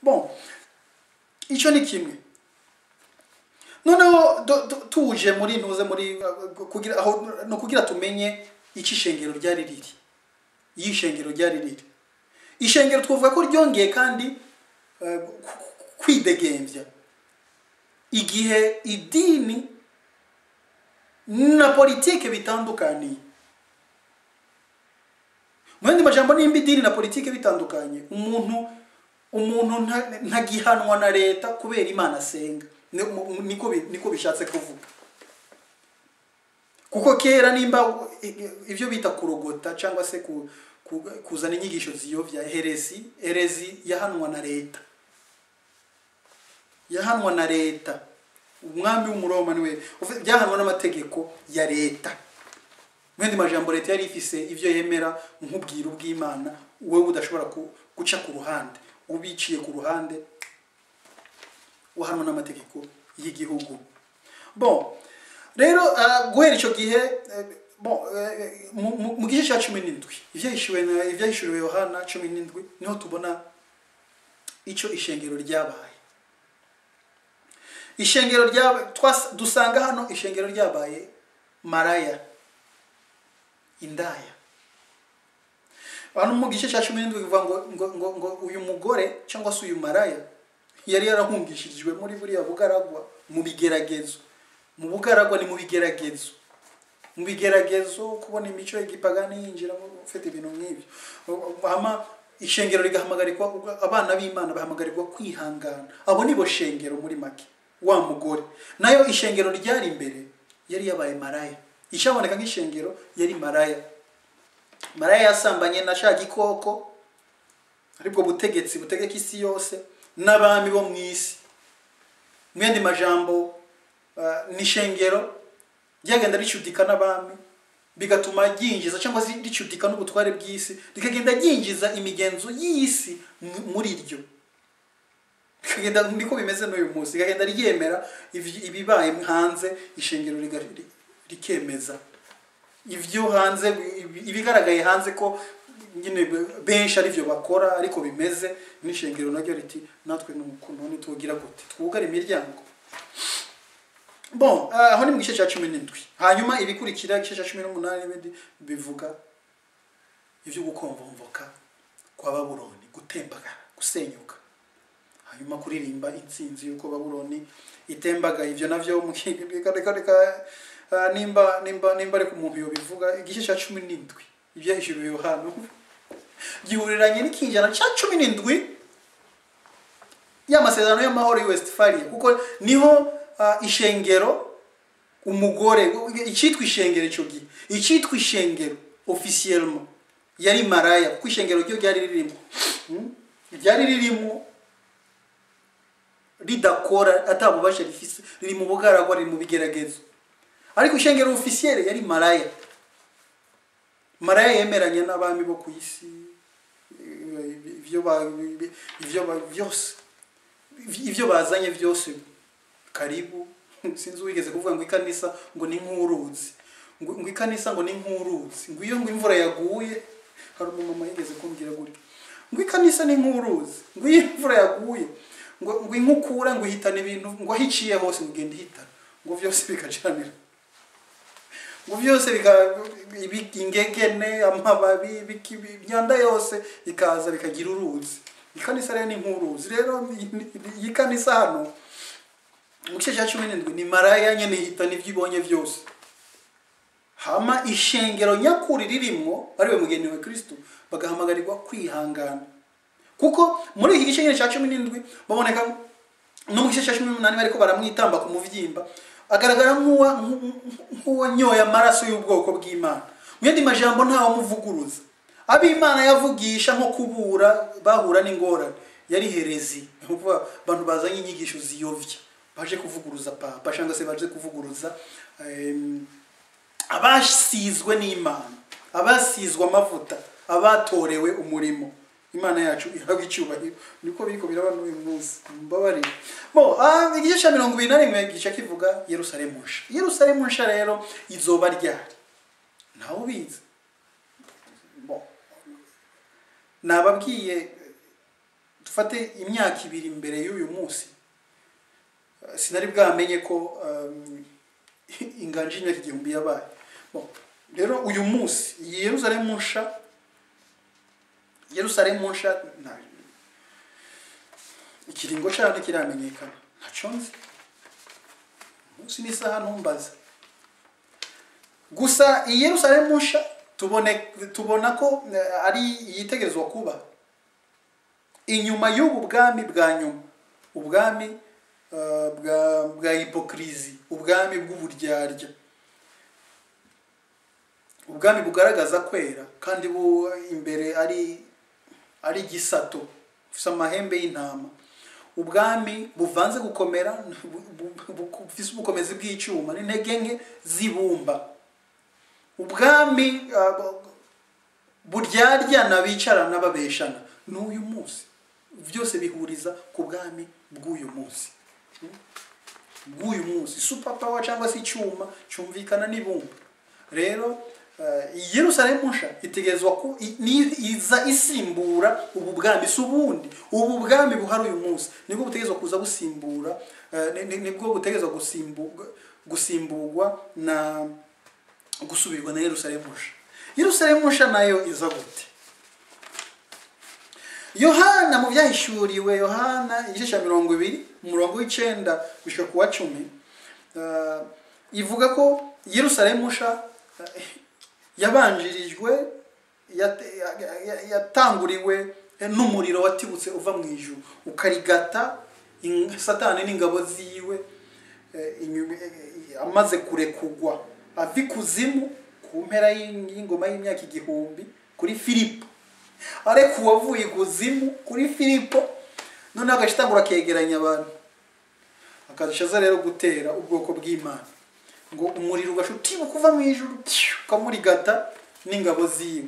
bon icyo ni kimwe noneho do- do- tuje muri ntuze muri uh, kugira aho no kugira tumenye icyo ishengero ryari riri iyo ishengero ryari riri ishengero twavuga ko ryongeye kandi uh, ku- kwidegembya igihe idini na politike bitandukaniye mu yandi majambo nimba idini na politike bitandukanye umuntu umuntu nta- ntagihanwa na leta kubera imana asenga Ni- mu- niko bi- niko bishatse kuvuga kuko kera nimba ibyo bita kurogota cyangwa se ku- ku- kuzana inyigisho ziyobya heresi heresi yahanwa na leta yahanwa na leta umwami w'umuroma niwe uve- byahanwa n'amategeko ya leta mu yandi majambo leta yari ifise ibyo yemera nk'ubwiru bw'imana wowe udashobora ku- guca ku ruhande ubiciye ku ruhande wahanwa n'amategeko y'igihugu bon rero ah, guhera icyo gihe eh, bon eh, mu- mu- mu gice cya cumi n'indwi ibyahishuwe na- ibyahishuriwe yohana cumi n'indwi niho tubona icyo ishengero ryabaye ishengero ryabaye twas- dusanga hano ishengero ryabaye maraya indaya hano mu gice cya cumi n'indwi bivuga ngo, ngo, ngo, ngo uyu mugore cyangwa se uyu maraya yari yarahungishirijwe muri buriya bugaragwa mu bigeragezo mu bugaragwa ni mu bigeragezo mu bigeragezo kubona imico y'igipagani yinjiramo ufite ibintu nk'ibyo hama ishengero rigahamagarirwa abana b'imana bahamagarirwa kwihangana abo nibo shengero muri make wa mugore nayo ishengero ryari imbere yari yabaye maraya icyaboneka nk'ishengero yari maraya maraya yasambanye na sha gikoko aribwo butegetsi butegeka isi yose n'abami bo mu isi mu yandi majambo ah, ni ishengero ryagenda ricudika n'abami bigatuma ryinjiza cyangwa se ricudika n'ubutware bw'isi rikagenda ryinjiza imigenzo y'isi mu- muri ryo rikagenda niko bimeze n'uyu munsi rikagenda ryemera ivi- ibibaye hanze ishengero riga- ri- rikemeza ibyo hanze ibi- ibigaragaye hanze ko nyine benshi ari byo bakora ariko bimeze n'ishengero naryo riti natwe ni ukuntu ntitugira gute twugare imiryango bon ah, aho ni mu gice cya cumi n'indwi hanyuma ibikurikira igice cya cumi n'umunani n'ibindi bivuga ibyo gukomvomvoka kwa babuloni gutembagara gusenyuka hanyuma kuririmba intsinzi y'uko babuloni itembagaye ibyo navyo mu reka reka reka ah, nimba nimba nimba ariko umuntu yobivuga igice cya cumi n'indwi ibyahishuriwe yohana gihuriranye n'ikinjana cya cumi n'indwi y'amasezerano y'amahoro y'i westphalia kuko niho ah, ishengero umugore icyitwa ishengero icyo gihe icyitwa ishengero officiellement yari maraya kuko ishengero ryo ryari ririmo Hmm? ryari ririmo ridakora atabubasha rifise riri mu bugaragwa riri mu bigeragezo ariko ishengero officiel yari maraya maraya yemeranya n'abami bo ku isi eh, ibyo ba- ibyo ba- byose ibyo bazanye byose karibu sinzi uwigeze kuvuga ngo ikanisa ngo ni nk'uruzi ngo ngo ikanisa ngo ni nk'uruzi ngo iyo ngo imvura yaguye hari umumama yigeze kumbwira gutya ngo ikanisa ni nk'uruzi ngo iyo imvura yaguye ngo ngo inkukura ngo ihitana ibintu ngo aho iciye hose ngo igenda ihitana ngo byose bikajanira ngo byose bika- ibi- ingegene amababi ibiki- imyanda yose ikaza bikagira uruzi ikanisa rero ni nk'uruzi rero iyi kanisa hano mu gice cya cumi n'indwi ni maraya nyine ihitana ibyo ibonye byose hama ishengero nyakuri ririmo ariwe mugeni wa kristo bagahamagarirwa kwihangana kuko muri iki gice nyine cya cumi n'indwi baboneka no mu gice cya cumi n'umunani bariko baramwitamba ku muvyimba agaragara nk'uwa nk'uwanyoye amaraso y'ubwoko bw'imana mu yandi majambo ntawamuvuguruza abo imana yavugisha nko kubura bahura n'ingorane yari herezi ni ukuvuga abantu bazanye inyigisho ziyovya baje kuvuguruza papa cyangwa se baje kuvuguruza em, abasizwe n'imana abasizwe amavuta abatorewe umurimo imana yacu ihabwa icyubahiro niko biriko biraba n'uyu munsi mbabarire bo ah, igice cya mirongo ibiri na rimwe gice kivuga yerusalemu nsha yerusalemu nsha rero izoba ryari ntawe ubizi bo nababwiye dufate imyaka ibiri mbere y'uyu munsi eh, sinari bwamenye ko um, inganje y'imyaka igihumbi yabaye Bon, rero uyu munsi iyi yerusalemu nsha yerusalemu nsha nta- ikiringo cyayo ntikiramenyekana ntacyo nzi umunsi n'isaha ntumbaza gusa iyi yerusalemu nsha tubone tubona ko eh, ari iyitegerezwa kuba inyuma y'ubu bwami bwa nyuma ubwami eh, bwa bwa hipokirizi ubwami bw'uburyarya ubwami bugaragaza kwera kandi bu imbere ari ari igisato bufite amahembe y'intama ubwami buvanze gukomera bu- bu- bu- bufise ubukomezi bw'icyuma n'intege nke z'ibumba ubwami ah, bu- buryaryana bicarana babeshana n'uyu munsi byose bihuriza ku bwami bw'uyu munsi bw'uyu munsi super power cyangwa se icyuma cyumvikana n'ibumba rero eh, iyi yerusalemu nsha itegerezwa ko i- ni- iza isimbura ubu bwami si ubundi ubu bwami buhari uyu munsi nibwo butegerezwa kuza busimbura eh, ni- ni- nibwo butegerezwa gusimburwa gusimburwa na gusubirwa na yerusalemu nsha yerusalemu nsha nayo iza gute yohana mu byahishuriwe yohana igice cya mirongo ibiri umurongo w'icyenda gushyira ku wa cumi eh, ivuga ko yerusalemu nsha eh, yabanjirijwe yate- ya- ya- yatanguriwe n'umuriro watibutse uva mu ijuru ukarigata in- satani n'ingabo ziwe eh, inyuma- eh, amaze kurekugwa ava ikuzimu ku mpera y'ing- y'ingoma y'imyaka igihumbi kuri filipo ariko uwavuye ikuzimu kuri filipo noneho agashitangura akegeranya abantu akadushaza rero gutera ubwoko bw'imana ngo umuriro ugashutibuka uva mu ijuru pyu, ukamurigata n'ingabo ziwe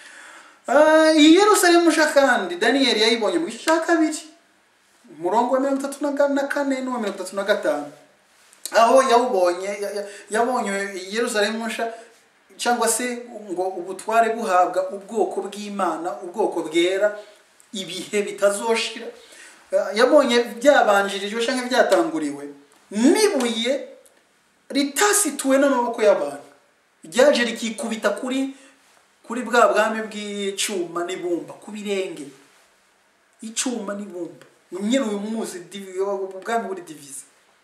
Ah, iyi yerusalemu nsha kandi daniyeli yayibonye mu gice cya kabiri umurongo wa mirongo itatu na ga- na kane n'uwa mirongo itatu na gatanu aho yawubonye ya- ya- yabonye iyi yerusalemu nsha cyangwa se ngo ubutware buhabwa ubwoko bw'imana ubwoko bwera ibihe bitazoshira Ah, yabonye byabanjirijwe cyangwa byatanguriwe n'ibuye ritasituwe n'amaboko y'abantu ryaje rikikubita kuri kuri bwa bwami bw'icyuma n'ibumba ku birenge icyuma n'ibumba nyine uyu munsi divi- ubwami buri divize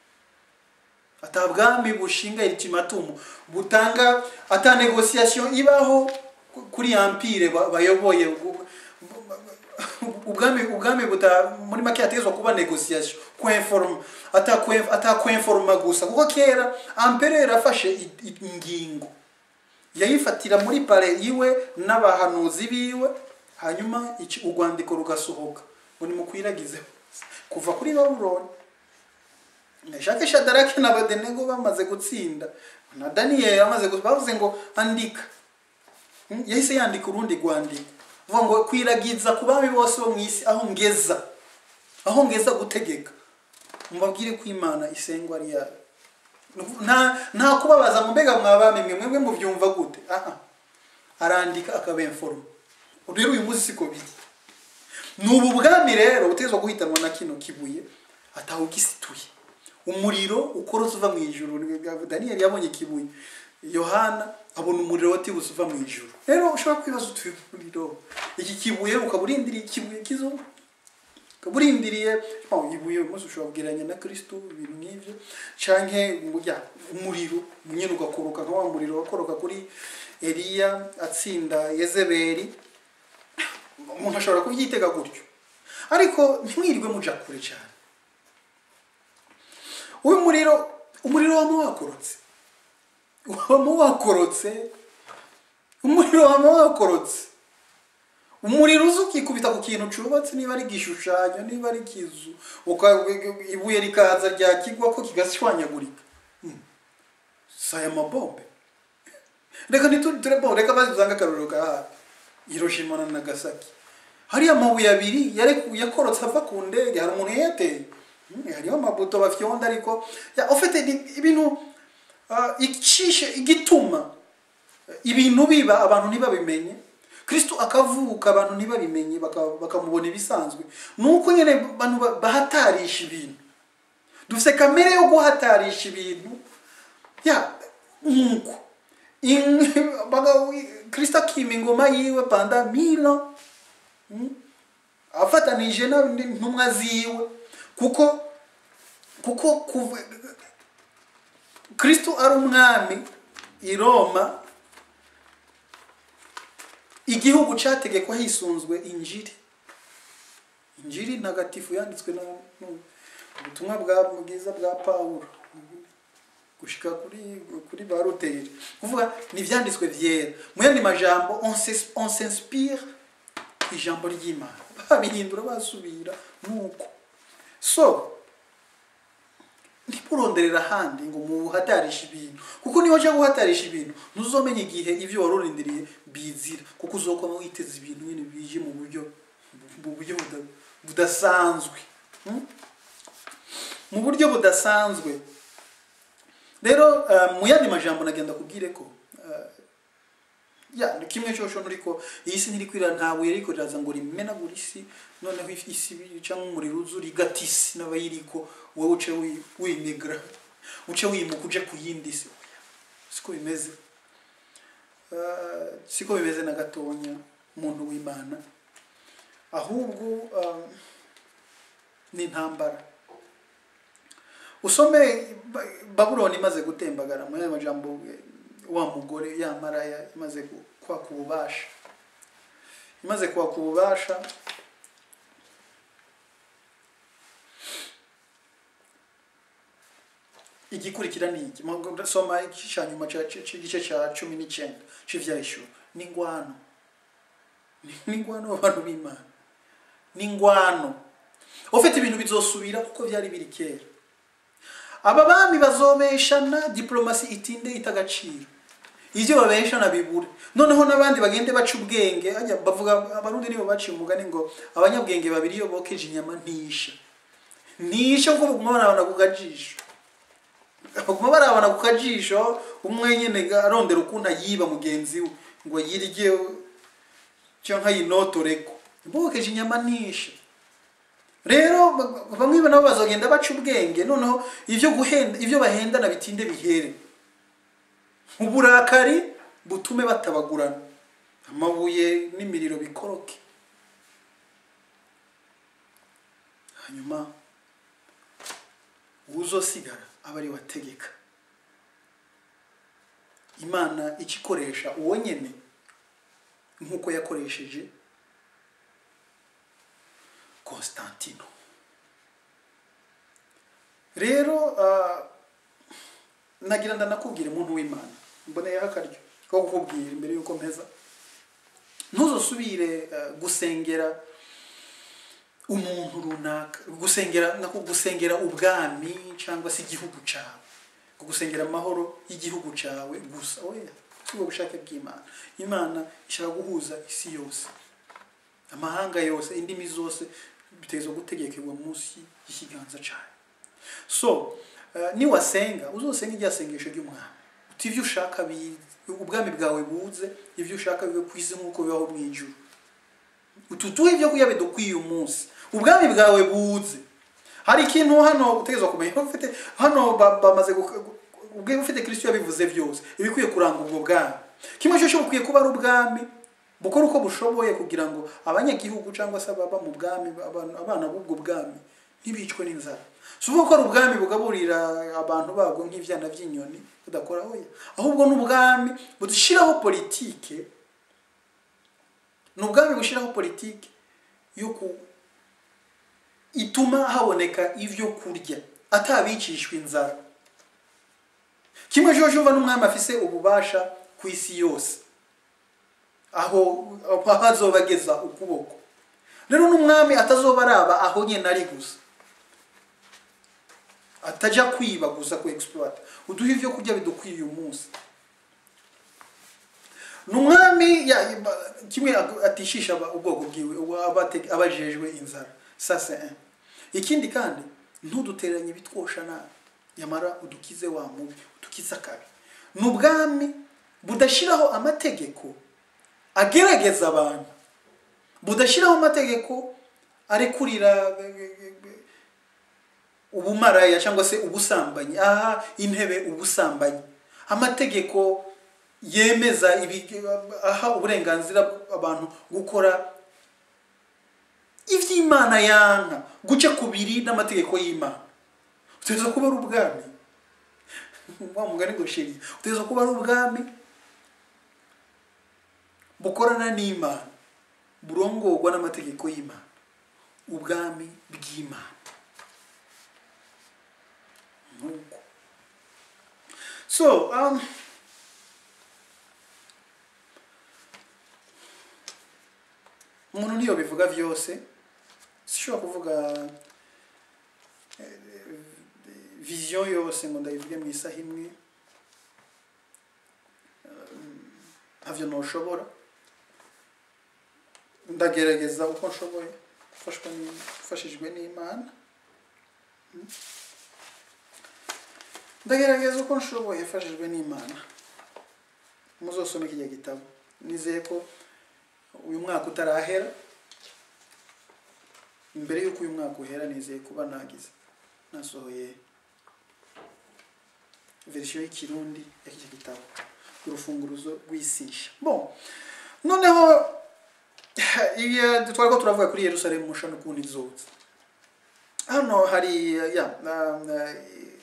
ata bwami bushinga ultimatum butanga ata negociation ibaho ku- kuri empire ba- bayoboye Bu- bu- ubwami ubwami buta muri make hategezwa kuba negociation kwenforma ata kwen- ata kwenforma gusa kuko kera empereur afashe i- i- ingingo yayifatira muri pale iwe n'abahanuzi biwe hanyuma iki urwandiko rugasohoka ngo nimukwiragize kuva kuri babuloni Meshake Shadaraki na Abednego bamaze gutsinda na Daniel amaze gu- bavuze ngo andika Hmm, yahise yandika urundi rwandiko vuga ngo kwiragiza ku bami bose bo mu isi aho ngeza aho ngeza gutegeka mubabwire ko imana isengwa ari yayo nta nta kubabaza mu mbega mwabami mwe mwebwe mubyumva gute aha arandika akabemforoma rero uyu munsi siko biri ni ubu bwami rero butegezwa guhitanwa na kino kibuye atawugisituye umuriro ukorotse uva mu ijuru daniyeli yabonye ikibuye yohana abona umuriro watibutse uva mu ijuru rero ushobora kwibaza utuye umuriro iki kibuye ukaba urindiriye ikibuye kizo ukaba urindiriye oh, ibuye uyu munsi ushobora kubwiranya na kristo ibintu nk'ibyo canke ya umuriro nyine ugakoroka nka wa muriro wakoroka kuri eliya atsinda yezebeli umuntu ashobora kubyitega gutyo ariko ntimwirirwe muja kure cyane uyu muriro umuriro wama wakorotse wama wakorotse umuriro wama wakorotse umuriro uza ukikubita ku kintu cyubatse niba ari igishushanyo niba ari ikizu uka- ibuye rikaza ryakigwa ko kigashwanyagurika Hmm. si aya mabombe reka ntituri bo reka bazanga akarorero ka hafi hiroshima na nagasaki hariya amabuye abiri yari- yakorotse ava ku ndege hari umuntu yayateye Hmm, hariho amabuto bafyonda ariko ya ufite ibintu ah, icishe igituma ibintu biba abantu ntibabimenye kristo akavuka abantu ntibabimenye baka- bakamubona ibisanzwe ni uko nyine abantu ba- bahatarisha ibintu dufite kamere yo guhatarisha ibintu ya nk'uko In- baga- kristo akima ingoma yiwe panda milo afatanije n'intumwa ziwe kuko kuko kuva kristo ari umwami i roma igihugu cyategekwa hisunzwe injiri injiri ntagatifu yanditswe na nu- ubutumwa bwa bwiza bwa pawulo gushika kuri kuri ba ruteri kuvuga ni ibyanditswe byera mu yandi majambo on s'es- on s'inspire ijambo ry'imana babihindura basubira nuko so ntimuronderera ahandi ngo muhatarishe ibintu kuko niba ujya guhatarisha ibintu ntuzomenya igihe ibyo wari urindiriye bizira kuko uzokoma witeze ibintu nyine bije mu buryo mu buryo buda- budasanzwe Hmm? mu buryo budasanzwe rero eh, mu yandi majambo nagenda kubwire ko eh, ya ni kimwe cyosho nuriko iyi si ntiri kwira nta buye riko riraza ngo rimenagura isi noneho if- isi cyangwa umuriro uzura igata isi n'abayiriko wowe uce wi- wimigra uce wimuka uje ku yindi si siko bimeze Eh, siko bimeze na gatonya umuntu w'imana ahubwo eh, ni intambara usome Ba- babuloni imaze gutembagara mu yandi majambo eh, wa mugore ya maraya imaze gu- kwaka ububasha imaze kwaka ububasha igikurikira ni iki Mu- soma igice cya nyuma cya- cya- cy'igice cya cumi n'icyenda cy'ivyahishuro ni ingwano Ni- ni ingwano abantu b'imana ni ingwano ufite ibintu bizosubira kuko byari biri kera aba bami bazomeshana diplomasi itinde ita agaciro ibyo babeshana bibure noneho n'abandi bagende baca ubwenge ajya bavuga abarundi nibo baciye umugani ngo abanyabwenge babiri iyo bokeje inyama ntisha ntisha kuko baguma barabana ku kajisho baguma barabana ku kajisho umwe nyine arondera ukuntu ayiba mugenzi we ngo yirye cyangwa yinotoreko bokeje inyama ntisha rero ba- bamwe nabo bazogenda baca ubwenge noneho ibyo guhenda ibyo bahendana bitinde bihere uburakari butume batabagurana amabuye n'imiriro bikoroke hanyuma uzosigara aba ari wategeka imana ikikoresha uwo nyene nk'uko yakoresheje Constantino rero ah, nagira ndanakubwira umuntu w'imana mboneyeho akaryo ko kukubwira imbere y'uko mpeza ntuzosubire eh, gusengera umuntu runaka gusengera nako gusengera ubwami cyangwa se igihugu cyawe ngo gusengera amahoro y'igihugu cyawe gusa oya si ubwo bushake bw'imana imana ishaka guhuza isi yose amahanga yose indimi zose biteza gutegekerwa munsi y'ikiganza cyawe so eh, niwasenga uzosenga irya sengesho ry'umwami uti ibyo ushaka bi- ubwami bwawe buze ibyo ushaka bibe ku isi nk'uko bibaho mu ijuru ututuhe ibyo kurya bidukwiye umunsi ubwami bwawe buze hari ikintu hano utegerezwa kumenya ufite hano ba- bamaze guka- gu- ubwe ufite kristo yabivuze byose ibikwiye kuranga ubwo bwami kimwe cyose bukwiye kuba ari ubwami bukora uko bushoboye kugira ngo abanyagihugu cyangwa se ababa mu bwami abana abana b'ubwo bwami ntibicwe n'inzara si ukuvuga ko ari ubwami bugaburira abantu babwo nk'ibyana by'inyoni budakora oya ahubwo ni ubwami budushyiraho politike ni ubwami bushyiraho politiki yo ku ituma haboneka ibyo kurya atabicishwa inzara kimwe jojo uva n'umwami afise ububasha ku isi yose aho aho azoba ageza ukuboko rero n'umwami atazoba araba aho nyine ari gusa atajya kwiba gusa ku exploit uduhe ibyo kurya bidukwiye uyu munsi ni umwami ya- ba- kimwe atishisha aba- ubwoko bwiwe uwo aba ate- abajejwe inzara sase ikindi kandi ntuduteranye ibitwosha nabi nyamara udukize wa mubi udukize akabi ni ubwami budashyiraho amategeko agerageza abantu budashyiraho amategeko arekurira ubumaraya cyangwa se ubusambanyi aha intebe ubusambanyi amategeko yemeza ibi- aha uburenganzira abantu gukora iby'imana yanka guca kubiri n'amategeko y'imana utegereza kuba ari ubwami wa mugani ngo sheri utegereza kuba ari ubwami bukorana n'imana burongorwa n'amategeko y'imana ubwami bw'imana nuko so um, umuntu niyo bivuga byose sishobora kuvuga eh, vision yose ngo ndayivuge mu isaha imwe Um, ntavyo noshobora ndagerageza uko nshoboye gufashwa ni- gufashijwe n'imana Mm. ndagerageza uko nshoboye mfashijwe n'imana muzosome kijya gitabo nizeye ko uyu mwaka utarahera imbere y'uko uyu mwaka uhera nizeye kuba nagize nasohoye verisiyo y'ikirundi ya kijya gitabo urufunguruzo rw'isisha bon noneho iyo twari ko turavuga kuri yerusalemu musha n'ukundi nzutse hano hari ya na- na-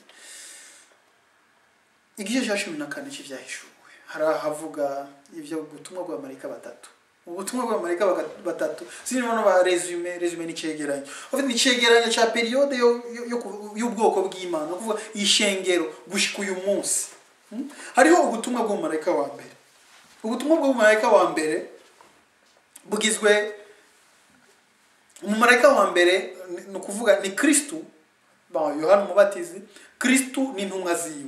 igice cya cumi na kane cy'ibyahishuwe hari ahavuga ibyo ubutumwa bw'abamarayika batatu ubutumwa bw'abamarayika baga- batatu sinimo no ba resume resume n'icegeranyo ufite icegeranyo cya periyode yo- yo- yo ku- y'ubwoko bw'imana ni ukuvuga ishengero gushika uyu munsi Hmm? hariho ubutumwa bw'umumarayika wa mbere ubutumwa bw'umumarayika wa mbere bugizwe umumarayika wa mbere ni- ni ukuvuga ni kristu ba yohana umubatizi kristu n'intumwa ziwe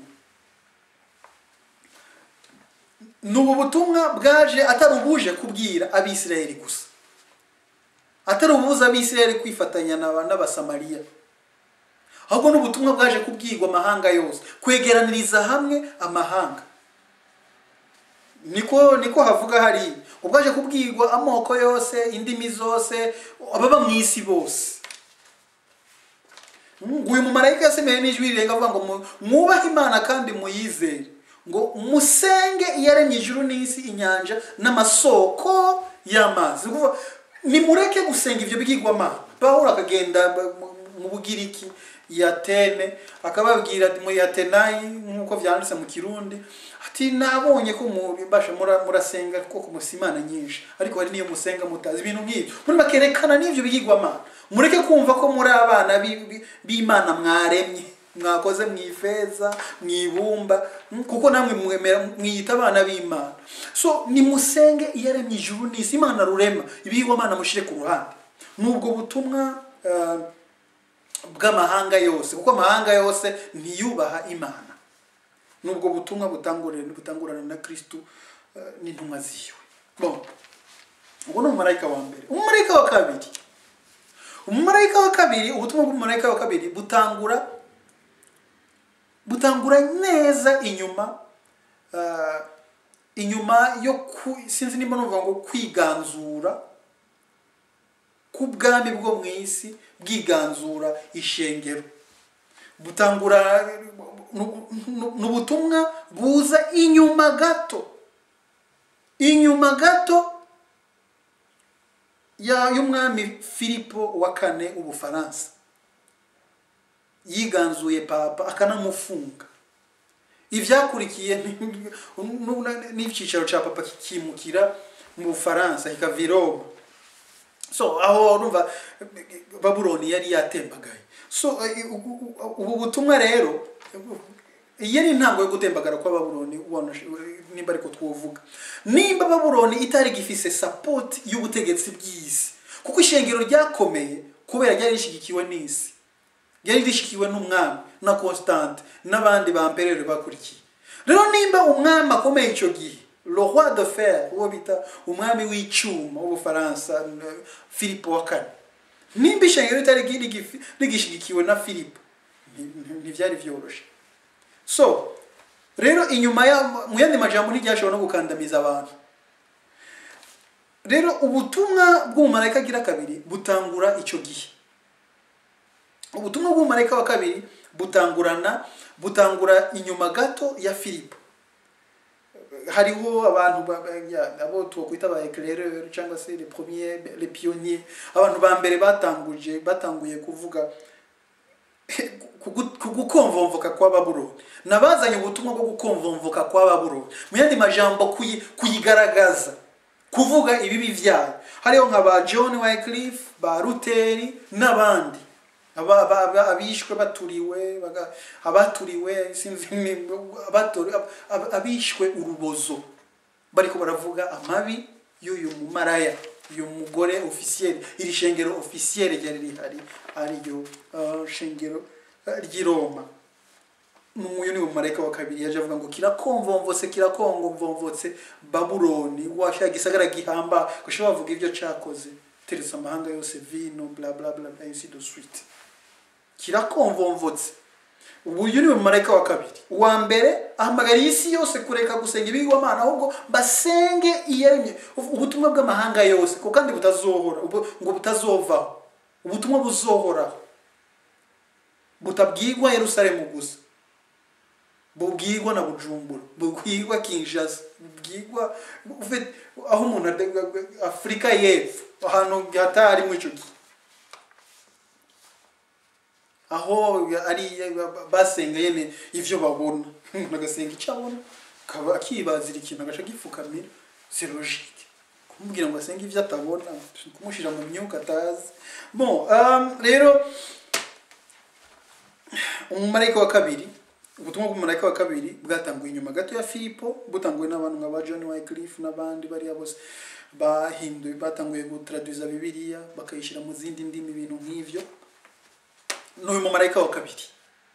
ni ubu butumwa bwaje atari ubuje kubwira abisirayeli gusa atari ubuza abisirayeli kwifatanya n'aba- n'abasamariya ahubwo ni ubutumwa bwaje kubwirwa amahanga yose kwegeraniriza hamwe amahanga niko niko havuga hari ubwaje kubwirwa amoko yose indimi zose ababa mu isi bose ngo uyu mumarayika yasemeye n'ijwi rirenga avuga ngo mu- mwubahe imana kandi muyizere ngo musenge iyaremye ijuru n'isi inyanja n'amasoko y'amazi Ni ukuvuga, nimureke gusenga ibyo bigirwamana pawulo akagenda ba- mu- mu bugiriki yatene akababwira ati muri atenayi nk'uko byanditse mu kirundi ati nabonye ko mubasha mura- murasenga koko musa imana nyinshi ariko hari n'iyo musenga mutazi ibintu nk'ibyo muri bakerekana n'ibyo bigirwamana mureke kumva ko muri abana bi- bi- b'imana mwaremye mwakoze mu ifeza mu ibumba mm, kuko namwe mwemera mwiyita abana b'imana so nimusenge iyaremye ijuru n'isi imana rurema ibigirwamana mushire ku ruhande nubwo butumwa eh, bw'amahanga yose kuko amahanga yose ntiyubaha imana nubwo butumwa butangurana butangurana na kristu eh, n'intumwa ziwe bon ubu ni umumarayika wa mbere umumarayika wa kabiri umumarayika wa kabiri ubutumwa bw'umumarayika wa kabiri butangura butangura neza inyuma eh, inyuma yo ku, sinzi nimba nuvuga ngo kwiganzura k'ubwami bwo mu isi bwiganzura ishengero butangura nu- nu- ni ubutumwa buza inyuma gato inyuma gato ya- y'umwami filipo wa kane w'ubufaransa yiganzuye papa akanamufunga ibyakurikiye ni- nu- n'icyicaro cya papa kikimukira mu bufaransa kikava i Roma so aho urumva babuloni yari yatembagaye so eh, ubu- ubu- ubu butumwa rero iyi ni intango yo gutembagara kwa babuloni ubona nimba ariko twovuga nimba babuloni itari gifise sapoti y'ubutegetsi bw'isi kuko ishengero ryakomeye kubera ryari rishyigikiwe n'isi ryari rishikiwe n'umwami na constante n'abandi bamperere bakurikiye rero nimba umwami akomeye icyo gihe le roi de fer uwo bita umwami w'icyuma w'ubufaransa n- philippe wa kane nimba ishengero ritari rigifi- rigishigikiwe na philippe nti- nti- ntibyari byoroshye so rero inyuma ya mu yandi majambo ntiryashobora no gukandamiza abantu rero ubutumwa bw'umumarayika agira kabiri butangura icyo gihe ubutumwa bw'umumarayika wa kabiri butangurana butangura inyuma gato ya filipo hariho abantu ba- ba- ya- abo twakwita ba éclaireurs cyangwa se les premiers les pionniers abantu ba mbere batanguje batanguye kuvuga kugu- kugukomvomvoka kwa babuloni nabazanye ubutumwa bwo gukomvomvoka kwa babuloni mu yandi majambo kuyi- kuyigaragaza kuvuga ibibi byayo hariho nka ba john wycliffe ba ruteri n'abandi aba- aba- aba- abishwe baturiwe baga- abaturiwe sinzi ni- abatori- ab- ab- abishwe urubozo bariko baravuga amabi y'uyu mumaraya uyu mugore ofisiyeri iri shengero ofisiyeri ryari rihari ariryo uh, shengero uh, ry'i roma uyu ni umumarayika wa kabiri yaje avuga ngo kirakomvomvose kirakongomvomvotse babuloni washaka gisagara gihamba gushobora bavuga ibyo cakoze teretse amahanga yose vino bla bla bla bla ainsi de suite kirakomvomvotse uyu ni umumarayika wa kabiri uwa mbere ahamagariye isi yose kureka gusenga ibigwamana ahubwo basenge iyaremye ubutumwa bw'amahanga yose kuko kandi butazohora ubu- ngo butazovaho ubutumwa buzohoraho butabwirwa yerusalemu gusa bubwirwa na bujumbura bubwirwa kinshasa bubwirwa ufite- aho umuntu ade- afurika y'epfo ahantu hatari mu icyo gihe aho ari basenga yene ivyo babona umuntu agasenga icyo abona akaba akibazira ikintu agaca gipfukamira c'est logique kumubwira ngo asenge ivyo atabona kumushyira mu myuka atazi bon um, rero umumarayika wa kabiri ubutumwa bw'umumarayika wa kabiri bwatanguye inyuma gato ya filipo butanguwe n'abantu nka ba john wycliffe n'abandi bariya bose bahinduye batanguye gutradwiza bibiliya bakayishyira mu zindi ndimi ibintu nk'ivyo n'uyu mumarayika wa kabiri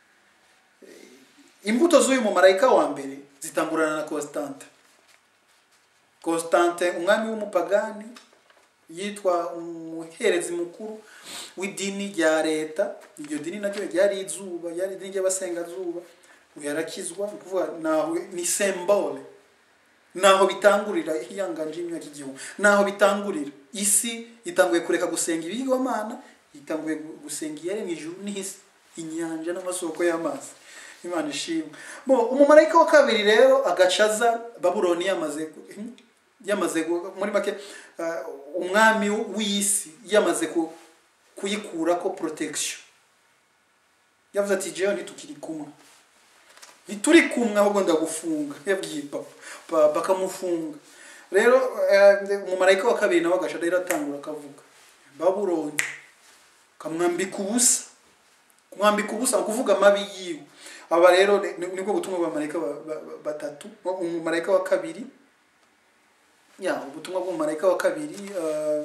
imbuto z'uyu mumarayika wa mbere zitangurana na constante constante umwami w'umupagani yitwa umuherezi mukuru w'idini rya leta iryo dini naryo ryari izuba ryari idini ry'abasengazuba yarakizwa ni ukuvuga naho ni sembole naho bitangurira ihiyanganje y'imyaka igihumbi naho bitangurira isi itanguye kureka gusenga ibigwamana itanguye gu- gusenga iyaremye ijuru n'isi inyanja n'amasoko y'amazi imana ishimwe bo umumarayika wa kabiri rero agacaza babuloni yamaze gu- yamaze gu- muri make uh, umwami w'isi yamaze ku- kuyikurako protection yavuze ati jewe ntitukiri kumwe ntituri kumwe ahubwo ndagufunga yabwiye papa Pa- bakamufunga rero eh, umumarayika wa kabiri nawe agaca rero atangura akavuga babuloni kamwambika ubusa kumwambika ubusa ni ukuvuga amabi yiwe aba rero ni- nibwo butumwa bw'abamarayika ba- ba- ba- batatu umumarayika wa kabiri ya ubutumwa bw'umumarayika wa kabiri eh,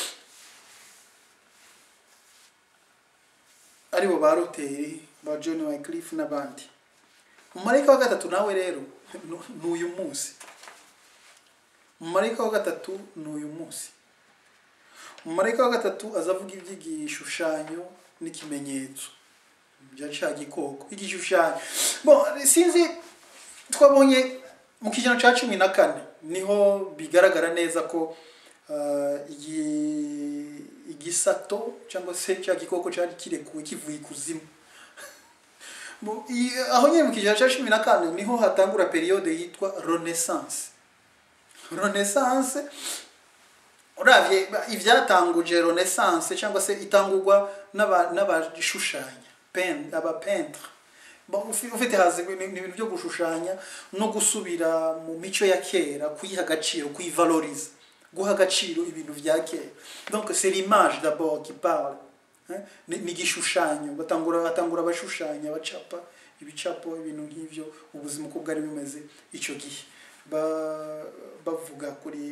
aribo ba roteri ba john wycliffe n'abandi umumarayika wa gatatu nawe rero nu- ni uyu munsi umumarayika wa gatatu ni uyu munsi umumarayika wa gatatu aza avuga iby'igishushanyo n'ikimenyetso bya cya gikoko igishushanyo bon sinzi twabonye mu kijana cya cumi na kane niho bigaragara neza ko ah, igi- igisato cyangwa se cya gikoko cyari kirekuwe kivuye ikuzimu Mu- i- aho nyine mu kijana cya cumi na kane niho hatangura periyode yitwa renaissance renaissance uravye ivyatanguje renaissance cyangwa se itangurwa n'aba- n'abashushanya pen abapentre Bon, ufi- ufite hazi ni ni ibintu byo gushushanya no gusubira mu mico ya kera kuyiha agaciro kuyivaloriza guha agaciro ibintu vya kera donc c'est l'image d'abord qui parle Hein? ni ni igishushanyo batangura batangura abashushanya bacapa ibicapo ibintu nk'ivyo ubuzima uko bwari bumeze ico gihe ba- bavuga kuri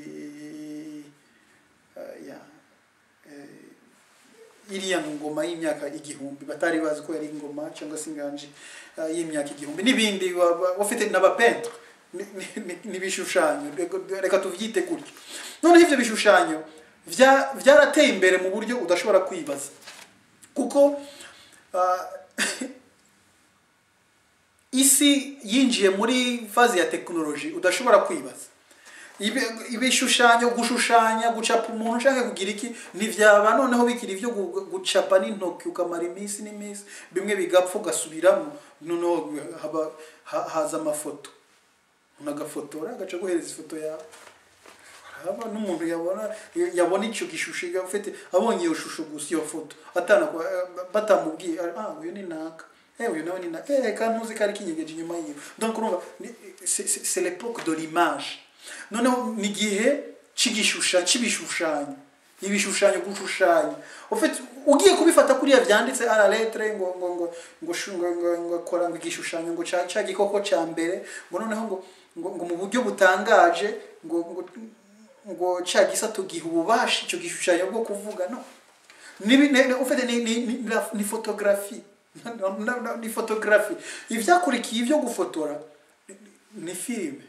uh, ya eh, iriya ngoma y'imyaka igihumbi batari bazi ko yari ingoma cyangwa se inganji uh, y'imyaka igihumbi n'ibindi wa- wa- bafite n'abapentre ni- ni- ni- n'ibishushanyo reka- reka tuvyite gutyo noneho ivyo bishushanyo vya- vyarateye imbere mu buryo udashobora kwibaza kuko uh, isi yinjiye muri fazi ya tekinoloji udashobora kwibaza ibi- ibishushanyo gushushanya gucapa umuntu ushaka kugira iki ntivyaba noneho bikiri ibyo gu- gucapa n'intoki ukamara iminsi n'iminsi bimwe bigapfa ugasubiramo noneho haba ha- haza amafoto umuntu agafotora agaca guhereza ifoto yawe haba n'umuntu yabona yabona icyo gishusho ufite abonye iyo shusho gusa iyo foto atana batamubwiye ah uyu ni naka eh uyu nawe ni naka eh kandi ntuzi ko ari kinyegeje inyuma yiwe donc urumva ni- c'est c'est- c'est l'époque de l'image noneho ni igihe c'igishushanyo c'ibishushanyo ibishushanyo gushushanya ufite ugiye kubifata kuriya byanditse à la lettre ngo ngo ngo ngo shu- ngo ngo ngo kora ngo igishushanyo ngo ca ca gikoko ca mbere ngo noneho ngo ngo, ngo mu buryo butangaje ngo ngo ngo ca gisato giha ububasha icyo gishushanyo bwo kuvuga no ni ni ni- ufite ni ni ni, la- ni photographie No, no, no, ni photographie ivyakurikiye ivyo gufotora ni- ni filime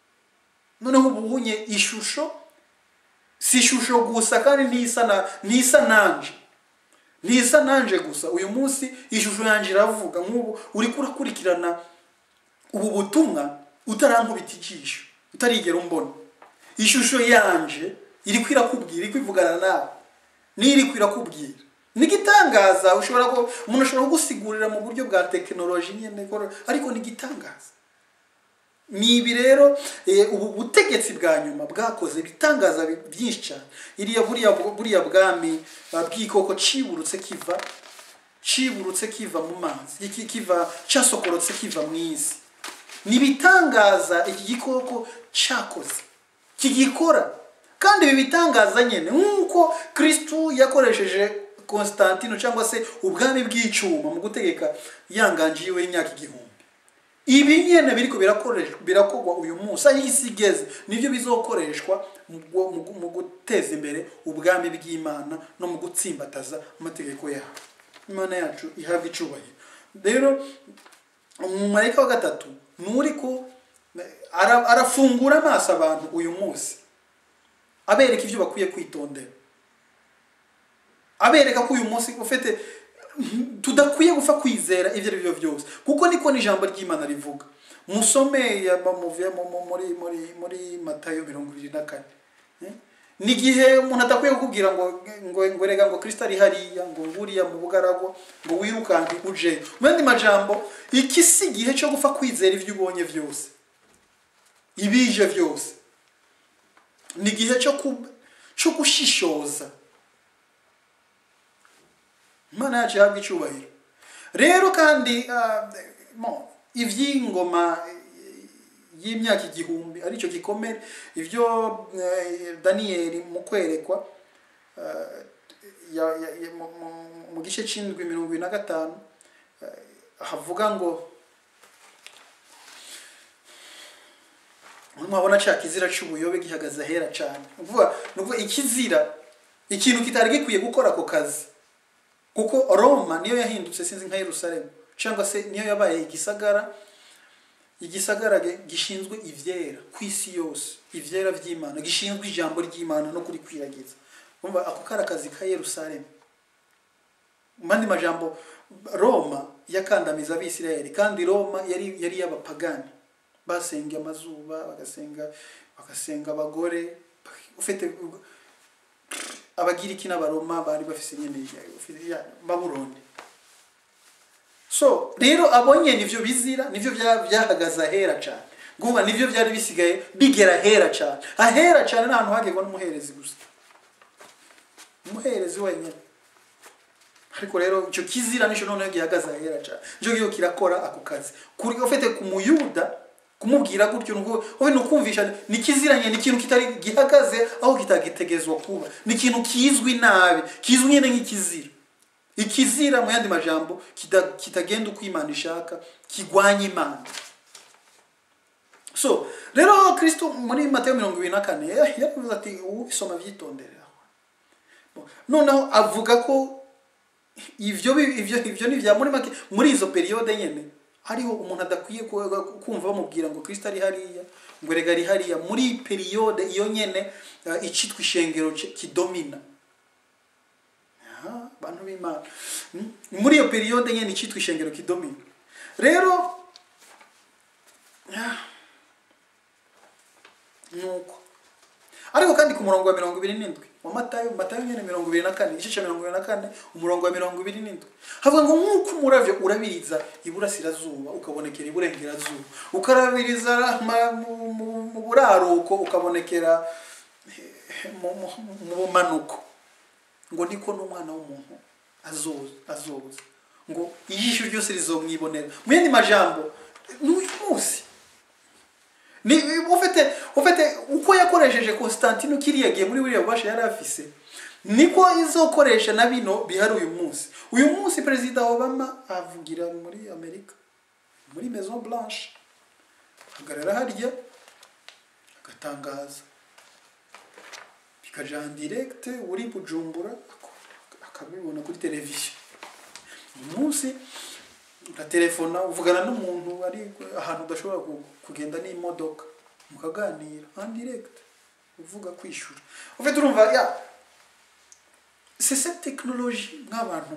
noneho ubu unye ishusho si ishusho gusa kandi ntisa na ntisa nanje ntisa nanje gusa uyu munsi ishusho yanjye iravuga nk'ubu uri kurakurikirana ubu butumwa utarankubita ijisho utarigera umbona ishusho yanje iri kwirakubwira iri kwivugana nawe niyo iri kwirakubwira nigitangaza ushobora ko umuntu ashobora kugusigurira mu buryo bwa tekinoloji nyine ko- ariko nigitangaza ni ibi rero eh, ubu butegetsi bwa nyuma bwakoze ibitangaza bi- byinshi cyane iriya buriya buriya bwami uh, bw'ikoko ciburutse kiva ciburutse kiva mu mazi iki- kiva casokorotse kiva mu isi ni ibitangaza iki gikoko cyakoze kigikora kandi ibi bitangaza nyine nk'uko kristu yakoresheje constantino cyangwa se ubwami bw'icyuma mu gutegeka yanganji yiwe y'imyaka igihumbi ibi nyine biriko birakoreshwa birakorwa uyu munsi aho isi igeze nibyo bizokoreshwa mu gu- mu gu- mu guteza imbere ubwami bw'imana no mu gutsimbataza amategeko yawe imana yacu ihabwa icubahiro rero umumarayika wa gatatu ni uri ko ara- arafungura amaso abantu uyu munsi abereka ibyo bakwiye kwitondera abereka ko uyu munsi ufite tudakwiye gupfa kwizera ibyo ari byo byose kuko niko n'ijambo ry'imana rivuga musome ya- muvuye mu- mu- muri muri muri matayo mirongo irindwi na kane Eh? ni igihe umuntu adakwiye kukubwira ngo ngo ngo rega ngo kristo ari hariya ngo nguriya mu bugarago ngo wirukanke uje mu yandi majambo iki si igihe cyo gupfa kwizera ibyo ubonye byose ibije byose ni igihe cyo ku- cyo gushishoza imana yacu ihabwa icyubahiro rero kandi ah, mo, iby'ingoma eh, y'imyaka igihumbi aricyo gikomere ibyo eh, daniyeli mu kwerekwa ah, ya- ya- ya- mu- mu- mu gice cy'indwi mirongo ibiri na gatanu eh, havuga ngo mwabona cya kizira cy'ubuyobe gihagaze ahera cyane ni ukuvuga ni ukuvuga ikizira ikintu kitari gikwiye gukora ako kazi kuko roma niyo yahindutse sinzi nka yerusalemu cyangwa se niyo yabaye igisagara igisagara ge- gishinzwe ibyera ku isi yose ibyera by'imana gishinzwe ijambo ry'imana no kurikwiragiza umva ako kari akazi ka yerusalemu mu yandi majambo roma yakandamiza abisirayeli kandi roma yari yari iy'abapagani basenga amazuba bagasenga bagasenga abagore ufite abagiriki n'abaroma bari bafise nyine ya- ya- babuloni so rero abonye nivyo bizira nivyo bya- byahagaze ahera cyane nguba nivyo byari bisigaye bigera ahera cyane ahera cyane ni ahantu hagerwa n'umuherezi gusa umuherezi wenyine ariko rero icyo kizira nicyo noneho gihagaze ahera cyane nicyo gihe kirakora ako kazi kuri ufite ku muyuda kumubwira gutyo nuko wowe nukumvisha ni kiziranye ni ikintu kitari gihagaze aho kitagitegezwa kuba ni ikintu kizwi nabi kizwi nyine nk'ikizira ikizira mu yandi majambo kita- kitagenda uko imana ishaka kigwanya imana so rero kristo muri mateyo mirongo ibiri na kane eh, yaravuze ati ubisoma byitondere noneho avuga ko ivyo bi- ivyo ivyo ni vya muri make muri izo periode nyene hariho umuntu adakwiye ku- kumva bamubwira ngo kristo ari hariya ngo rega ari hariya muri periode iyo nyene uh, icitwa ishengero ki- kidomina Aha, bantu b'imana Mm. muri iyo periode nyene icitwa ishengero kidomina rero ah, nuko ariko kandi ku murongo wa mirongo ibiri n'indwi wa matayo matayo nyine mirongo ibiri na kane igice cya mirongo ibiri na kane umurongo wa mirongo ibiri n'indwi havuga ngo nk'uko umuravyo urabiriza iburasirazuba ukabonekera iburengerazuba ukarabiriza ma- mu- mu- mu buraruko ukabonekera eh, mu mu- mu bumanuko ngo niko n'umwana w'umuntu azoza azoza ngo ijisho ryose rizomwibonera mu yandi majambo n'uyu munsi ni ufite ufite uko yakoresheje Constantine kiriya gihe muri buriya bubasha yari afise niko izokoresha na bino bihari uyu munsi uyu munsi perezida Obama avugira muri Amerika muri Maison Blanche ahagarara harya agatangaza bikaja en direct uri bujumbura ak- akabibona kuri televiziyo uyu munsi uratelefona uvugana n'umuntu ari ahantu udashobora ku- kugenda n'imodoka mukaganira en direct uvuga kwishyura ufite urumva ya c'est cette technologie nk'abantu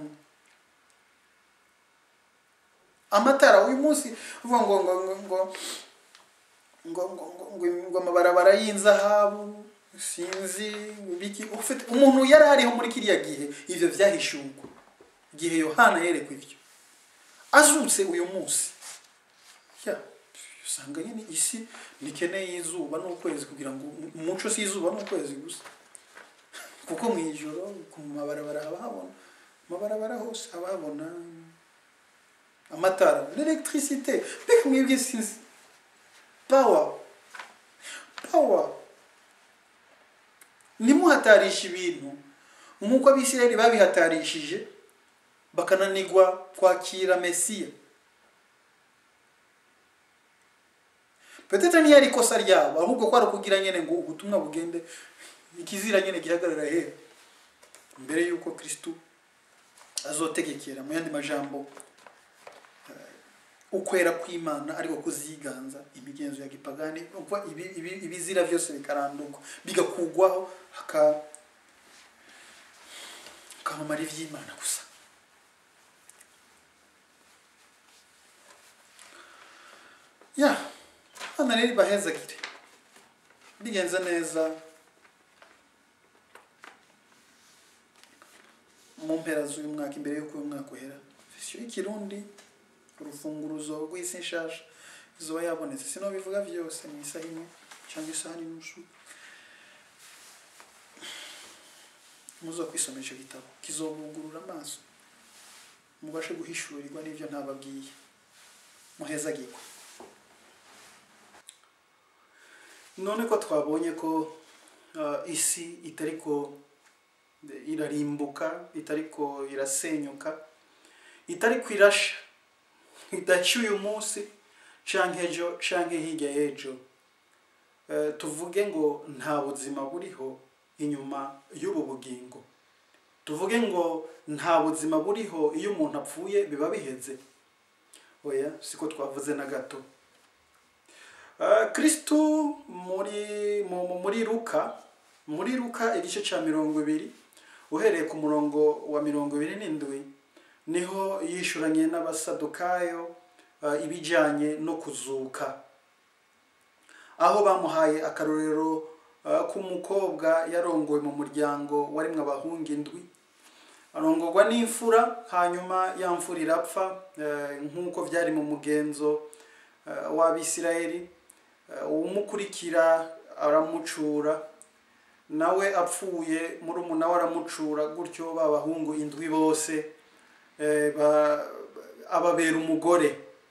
amatara uyu munsi uvuga ngo ngo ngo ngo ngo ngo ngo ngo ngo amabarabara y'inzahabu sinzi biki ufite umuntu yari ariho muri kiriya gihe ivyo vyahishurwa igihe yohana yerekwa ivyo azutse uyu munsi ya usanga nyine isi ntikeneye izuba n'ukwezi kugira ngo umuco si izuba n'ukwezi gusa kuko mu ijoro ku mabarabara haba habona amabarabara hose haba habona amatara l'electricité mbega mwebwe sinzi power power ntimuhatarishe ibintu nk'uko abisirayeli babihatarishije bakananigwa kwakira mesiya petete ntiyari ikosa ryabo ahubwo ko ari ukugira nyine ngo ubutumwa bugende ikizira nyine gihagarara hera mbere y'uko kristu azotegekera mu yandi majambo eh, ukwera kw'imana ariko kuziganza imigenzo ya gipagani kuko ibi- ibi- ibizira byose bikarandurwa bigakugwaho haka hakamamara iby'imana gusa ya hano rero ibahezagire bigenze neza mu mpera z'uyu mwaka imbere y'uko uyu mwaka uhera sesiyo y'ikirundi urufunguruzo rw'isi nshasha izuba yabonetse sino bivuga byose mu isaha imwe cyangwa isaha n'inusu muzo kwisomera icyo gitabo kizobungurura amaso mubashe guhishurirwa n'ibyo ntababwiye muhezagirwe none ko twabonye ko uh, isi itariko irarimbuka itariko irasenyuka itariko irasha idaca uyu munsi canke ejo canke hirya y'ejo Eh, tuvuge ngo nta buzima buriho inyuma y'ubu bugingo tuvuge ngo nta buzima buriho iyo umuntu apfuye biba biheze oya siko twavuze na gato Uh, kristu muri mu- mu- muri luka muri luka igice cya mirongo ibiri uhereye ku murongo wa mirongo ibiri n'indwi niho yishuranye n'abasadukayo uh, ibijyanye no kuzuka aho bamuhaye akarorero uh, k'umukobwa yarongowe mu muryango warimwe abahungu indwi arongorwa n'imfura hanyuma ya mfura irapfa eh, nk'uko byari mu mugenzo eh, w'abisirayeli Eh, uwumukurikira aramucura nawe apfuye murumuna we aramucura gutyo ba bahungu indwi bose eh, ba- ababera umugore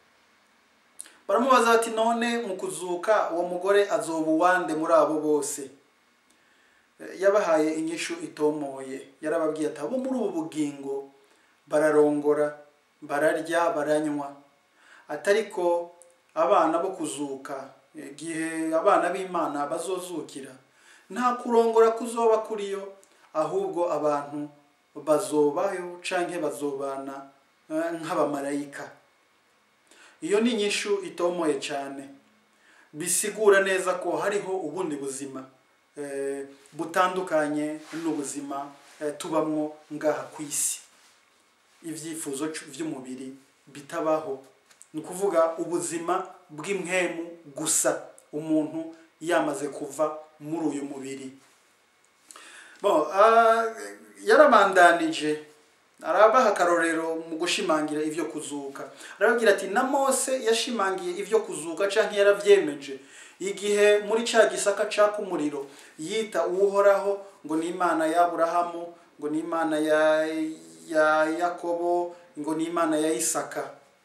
baramubaza bati none mu kuzuka uwo mugore azoba uwande muri abo bose Eh, yabahaye inyishu itomoye yarababwiye ati abo muri ubu bugingo bararongora bararya baranywa atariko abana bo kuzuka igihe abana b'imana bazozukira nta kurongora kuzoba kuriyo ahubwo abantu bazobayo canke bazobana eh, nk'abamarayika iyo ni inyishu itomoye cyane bisigura neza ko hariho ubundi buzima eh, butandukanye n'ubuzima eh, tubamwo ngaha ku isi ibyifuzo cu- by'umubiri bitabaho ni ukuvuga ubuzima bw'impwemu gusa umuntu yamaze kuva muri uyu mubiri bon ah, yarabandanije arabaha akarorero mu gushimangira ivyo kuzuka arababwira ati na mose yashimangiye ivyo kuzuka canke yaravyemeje igihe muri ca gisaka caka umuriro yita uwuhoraho ngo ni imana ya aburahamu ngo ni imana ya, ya yakobo ngo ni imana ya isaka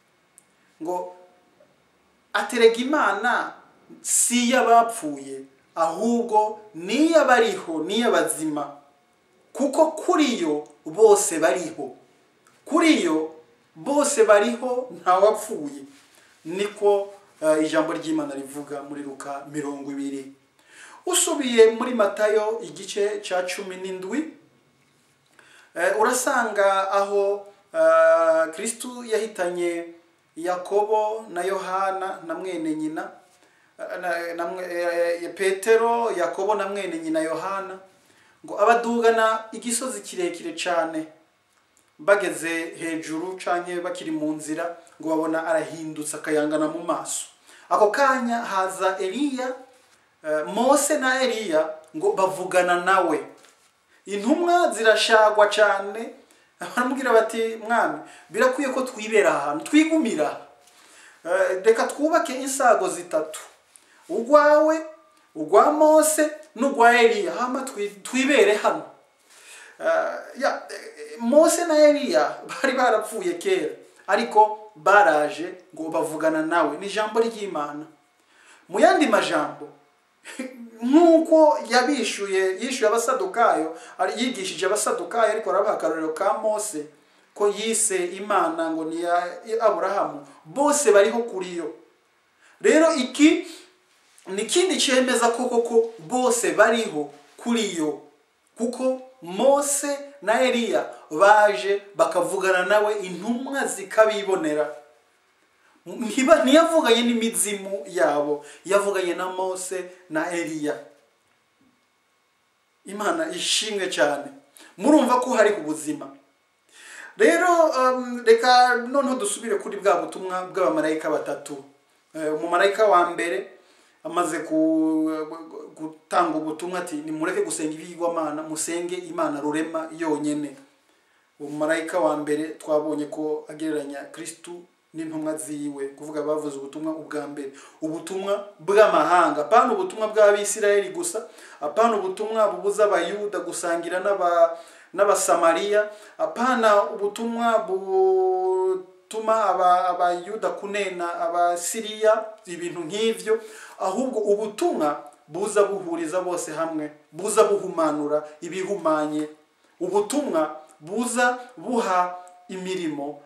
ngo aterega imana si iy'abapfuye ahubwo ni iy'abariho ni iy'abazima kuko kuri yo bose bariho kuri yo bose bariho ntawapfuye niko eh, ijambo ry'imana rivuga muri luka mirongo ibiri usubiye muri matayo igice cya cumi n'indwi eh, urasanga aho eh, kristu yahitanye yakobo na yohana na mwene nyina eh, na, na, mwe- eh, petero yakobo na mwene nyina yohana ngo abadugana igisozi kirekire cyane bageze hejuru canke bakiri mu nzira ngo babona arahindutse akayangana mu maso ako kanya haza eliya eh, mose na eliya ngo bavugana nawe intumwa zirashagwa cyane baramubwira bati mwami birakwiye ko twibera aha hantu twigumira aha. Eh, reka twubake insago zitatu urwawe urwa mose n'urwa eliya hama twi- twibere hano Eh, ya eh, mose na eliya bari barapfuye kera ariko baraje ngo bavugana nawe ni ijambo ry'imana mu yandi majambo nk'uko yabishuye yishuye abasadukayo ari- yigishije abasadukayo ariko arabaha akarorero ka mose ko yise imana ngo ni iya aburahamu bose bariho kuri yo rero iki ni ikindi cyemeza ko koko bose bariho kuri yo kuko mose na eliya baje bakavugana nawe intumwa zikabibonera Ntiba- ntiyavuganye n'imizimu yabo yavuganye na mose na eliya imana ishimwe cyane murumva ko hari ubuzima rero um, reka noneho dusubire kuri bwa butumwa bw'abamarayika batatu Eh, umumarayika wa mbere amaze ku- gutanga ubutumwa ati nimureke gusenga ibigirwamana musenge imana rurema yonyene umumarayika wa mbere twabonye ko agereranya kristu n'intumwa ziwe kuvuga bavuze ubutumwa ubwa mbere ubutumwa bw'amahanga apana ubutumwa bw'abisirayeli gusa apana ubutumwa bubuza abayuda gusangira n'aba n'abasamariya apana ubutumwa butuma aba- abayuda kunena abasiriya ibintu nk'ivyo ahubwo ubutumwa buza buhuriza bose hamwe buza buhumanura ibihumanye ubutumwa buza buha imirimo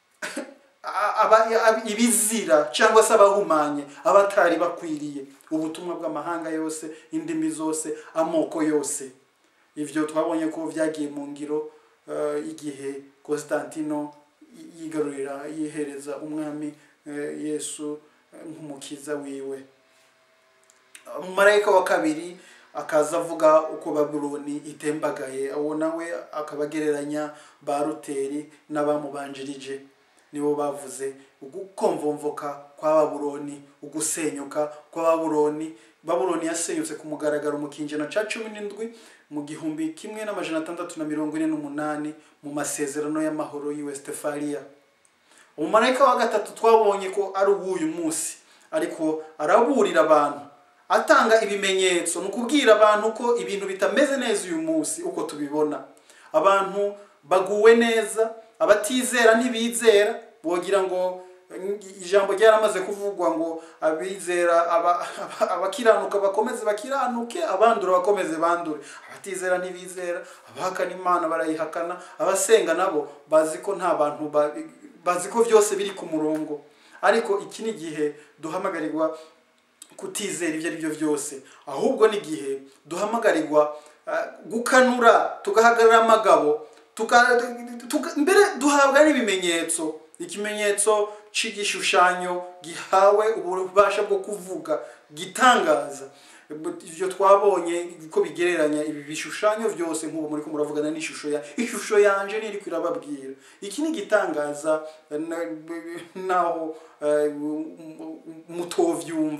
a- aba- ab- ibizira cyangwa se abahumanye abatari bakwiriye ubutumwa bw'amahanga yose indimi zose amoko yose ivyo twabonye ko vyagiye mu ngiro eh, igihe Constantino y- yigarurira yihereza umwami eh, Yesu eh, nk'umukiza wiwe umumarayika wa kabiri akaza avuga uko babuloni itembagaye uwo nawe akaba agereranya ba ruteri n'abamubanjirije nibo bavuze ugukomvomvoka kwa babuloni ugusenyuka kwa babuloni babuloni yasenyutse ku mugaragaro mu kinjana ca cumi n'indwi mu gihumbi kimwe n'amajana atandatu na mirongo ine n'umunani mu masezerano y'amahoro y'i westefaliya umumarayika wa gatatu twabonye ko ari uw'uyu munsi ariko araburira abantu atanga ibimenyetso ni ukubwira abantu ko ibintu bitameze neza uyu munsi uko tubibona abantu baguwe neza abatizera ntibizera bogira ngo ijambo ryaramaze kuvugwa ngo abizera aba- aba- abakiranuka bakomeze bakiranuke abandura bakomeze bandure abatizera ntibizera abahakana imana barayihakana abasenga nabo bazi ko nta bantu ba- bazi ko byose biri ku murongo ariko iki ni igihe duhamagarirwa kutizera ibyo ari byo byose ahubwo n'igihe duhamagarirwa ah, gukanura tugahagarara amagabo tuka- tuka- mbere duhabwa n'ibimenyetso ikimenyetso c'igishushanyo gihawe ububasha bwo kuvuga gitangaza ibyo twabonye ko bigereranya ibi bishushanyo byose nk'ubu muri ko muravugana n'ishusho ya ishusho yanje niri kwirababwira iki ni igitangaza na- naho eh, mutovyumva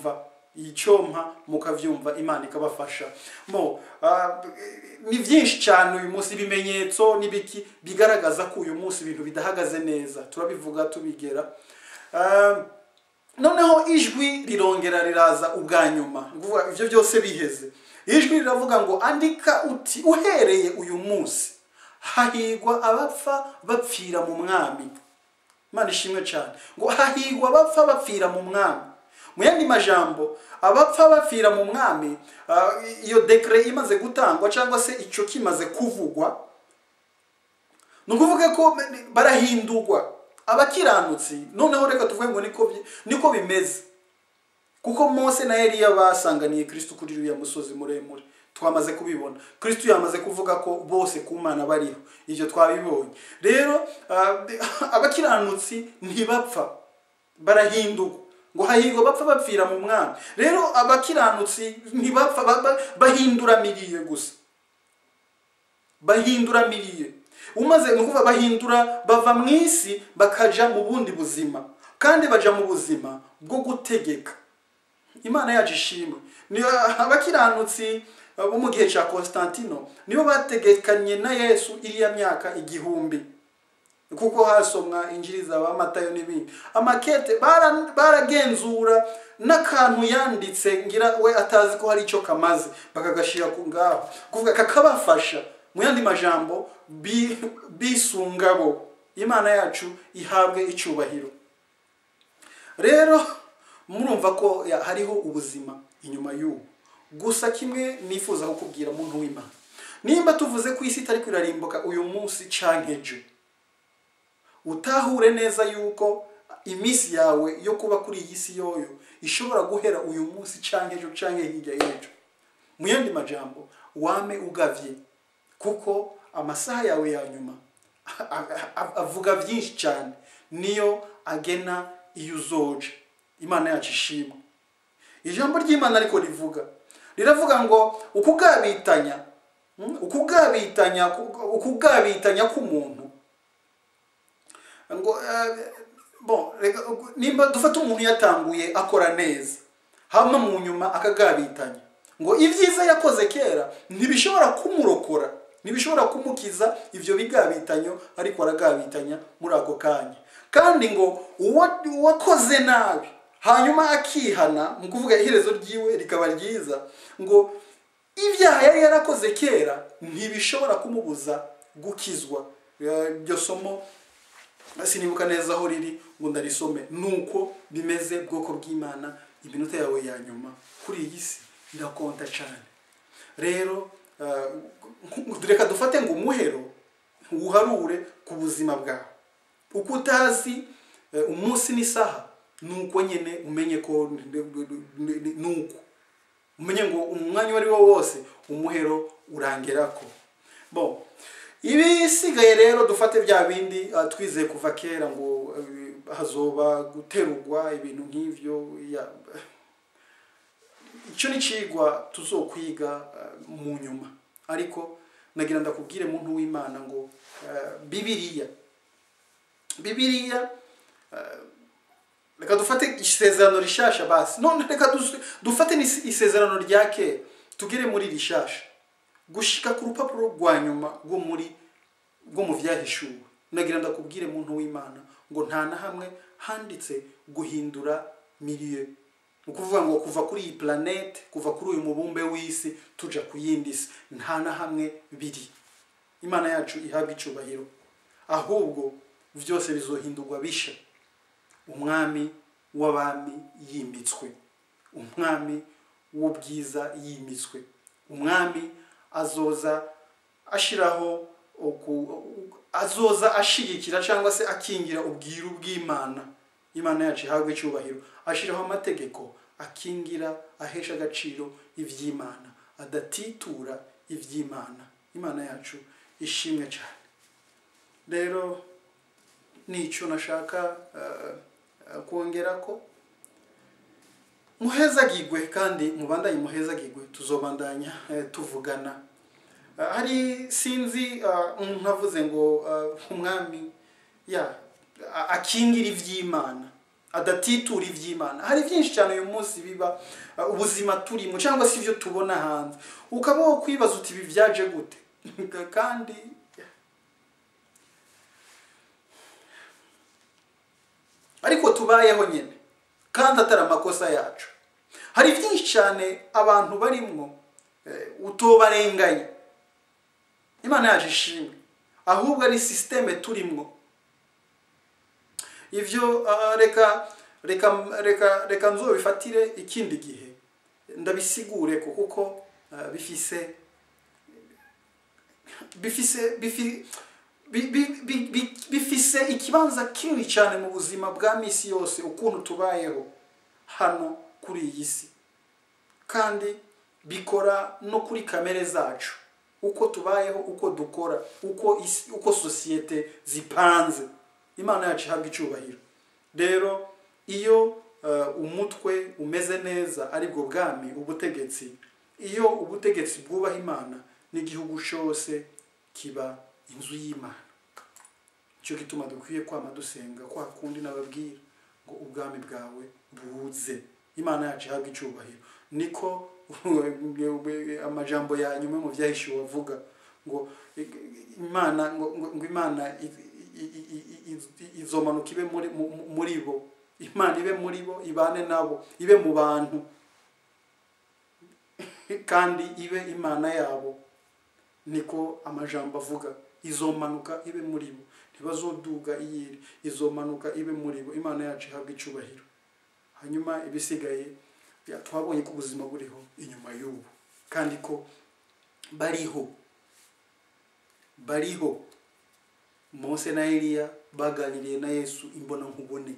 icyompa mukavyumva imana ikabafasha mo ah, ni byinshi cyane uyu munsi ibimenyetso n'ibiki bigaragaza ko uyu munsi ibintu bidahagaze neza turabivuga tubigera Ah, noneho ijwi rirongera riraza ubwa nyuma ni ukuvuga ibyo byose biheze ijwi riravuga ngo andika uti uhereye uyu munsi hahigwa abapfa bapfira mu mwami imana ishimwe cyane ngo hahigwa abapfa bapfira mu mwami mu yandi majambo abapfa bapfira mu mwami ah, iyo dekere imaze gutangwa cyangwa se icyo kimaze kuvugwa ni ukuvuga ko barahindurwa abakiranutsi noneho reka tuvuge ngo niko bi- niko bimeze kuko mose na eliya basanganiye kristo kuri uriya musozi muremure twamaze kubibona kristo yamaze kuvuga ko bose ku mana bariho ibyo twabibonye rero ah, abakiranutsi ntibapfa barahindurwa ngo hahirwa bapfa bapfira mu mwami rero abakiranutsi ntibapfa ba- ba- bahindura miriye gusa bahindura miriye umaze ni ukuvuga bahindura bava mu isi bakaja mu bundi buzima kandi baja mu buzima bwo gutegeka imana yacu ishimwe ni abakiranutsi bo mu gihe cya constantino nibo bategekanye na yesu iriya myaka igihumbi kuko hasomwa injiri za ba matayo n'ibindi amakete bara- baragenzura n'akantu yanditse ngira we atazi ko hari icyo kamaze bakagashyira ku ngaho kuvuga kakabafasha mu yandi majambo bi- bisunga bo imana yacu ihabwe icyubahiro rero murumva ko ya- hariho ubuzima inyuma y'ubu gusa kimwe nifuza kukubwira muntu w'imana nimba tuvuze ko isi itari kwirarimbuka uyu munsi canke ejo utahure neza yuko iminsi yawe yo kuba kuri iyi si yoyo ishobora guhera uyu munsi canke ejo canke hirya y'ejo mu yandi majambo wame ugavye kuko amasaha yawe ya nyuma a- a- avuga byinshi cyane niyo agena iyo uzoja imana yacu ishimwe ijambo ry'imana ariko rivuga riravuga ngo ukugabitanya mm, ukugabitanya ukugabitanya k'umuntu ngo eh, bon reka nimba dufata umuntu yatanguye akora neza hama mu nyuma akagabitanya ngo ibyiza yakoze kera ntibishobora kumurokora ntibishobora kumukiza ivyo bigabitanyo ariko aragabitanya muri ako kanya kandi ngo uwa- uwakoze nabi hanyuma akihana mu kuvuga iherezo ryiwe rikaba ryiza ngo ibyaha yari yarakoze kera ntibishobora kumubuza gukizwa Eh, iryo somo sinibuka neza aho riri ngo ndarisome nuko bimeze bwoko bw'imana iminota yawe ya nyuma kuri iyi si irakonta cyane rero eh, reka dufate ngo umuhero uharure ku buzima bwawe uko utazi eh, umunsi n'isaha nuko nyine umenye ko nuko umenye ngo umwanya uwo ari wo wose umuhero urangerako bon ibisigaye rero dufate bya bindi ah, twizeye kuva kera ngo eh, hazoba guterurwa ibintu nk'ivyo ya- icyo ni cigwa tuzokwiga ah, mu nyuma ariko nagira ndakubwire muntu w'imana ngo ah, bibiliya bibiliya ah, reka dufate isezerano rishasha basi none reka dus- dufate n'is- isezerano rya kera tugere muri rishasha gushika ku rupapuro rwa nyuma rwo muri rwo mu byahishuwe nagira ndakubwire muntu w'imana ngo nta na hamwe handitse guhindura milieu ni ukuvuga ngo kuva kuri iyi planete kuva kuri uyu mubumbe w'isi tuja ku yindi si nta na hamwe biri imana yacu ihabwa icubahiro ahubwo byose bizohindurwa bisha umwami w'abami yimitswe umwami w'ubwiza yimitswe umwami azoza ashiraho uku- azoza ashigikira cyangwa se akingira ubwiru bw'imana imana yacu ihabwe icyubahiro ashiraho amategeko akingira ahesha agaciro iby'imana adatitura iby'imana imana yacu ishimwe cyane rero nicyo nashaka eh, eh, kongera ko muhezagirwe kandi mubandanye muhezagirwe tuzobandanya eh, tuvugana Eh, hari sinzi eh, umuntu avuze ngo eh, umwami ya a- akingira iby'imana adatitura iby'imana hari byinshi cyane uyu munsi biba uh, ubuzima turimo cyangwa se ibyo tubona hanze ukaba wo kwibaza uti ibi byaje gute kandi ariko tubayeho nyine kandi atari amakosa yacu hari byinshi cyane abantu barimwo eh, utobarenganya imana yaje ishimwe ahubwo ari sisiteme turimwo ibyo ah, reka reka reka reka nzobifatire ikindi gihe ndabisigure ko kuko ah, bifise bifise bifi- bi- bi- bi- bi- bifise ikibanza kinini cyane mu buzima bwa misi yose ukuntu tubayeho hano kuri iyi si kandi bikora no kuri kamere zacu uko tubayeho uko dukora uko isi, uko sosiyete zipanze imana yacu ihabwa icyubahiro rero iyo eh, umutwe umeze neza aribwo bwami ubutegetsi iyo ubutegetsi bwubaha imana n'igihugu cyose kiba inzu y'imana nicyo gituma dukwiye kwama dusenga kwa kundi nababwira ngo ubwami bwawe buze imana yacu ihabwa icyubahiro niko amajambo ya nyuma mu byahishuwe avuga ngo imana ngo, ngo, ngo imana i- i- i- i- i- izomanuka ibe muri, mu- muri bo imana ibe muri bo ibane nabo ibe mu bantu kandi ibe imana yabo niko amajambo avuga izomanuka ibe muri bo ntibazoduga iyiri izomanuka ibe muri bo imana yacu ihabwa icubahiro hanyuma ibisigaye ya, twabonye ko ubuzima buriho inyuma y'ubu kandi ko bariho bariho mose na eliya baganiriye na yesu imbona nkubone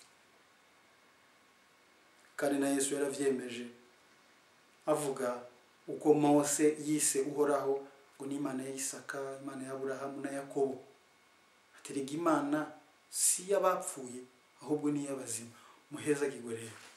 kandi na yesu yaravyemeje avuga uko mose yise uhoraho ngo ni imana ya isaka imana ya aburahamu na yakobo aterega imana si iy'abapfuye ahubwo ni iy'abazima muheza kigwe rero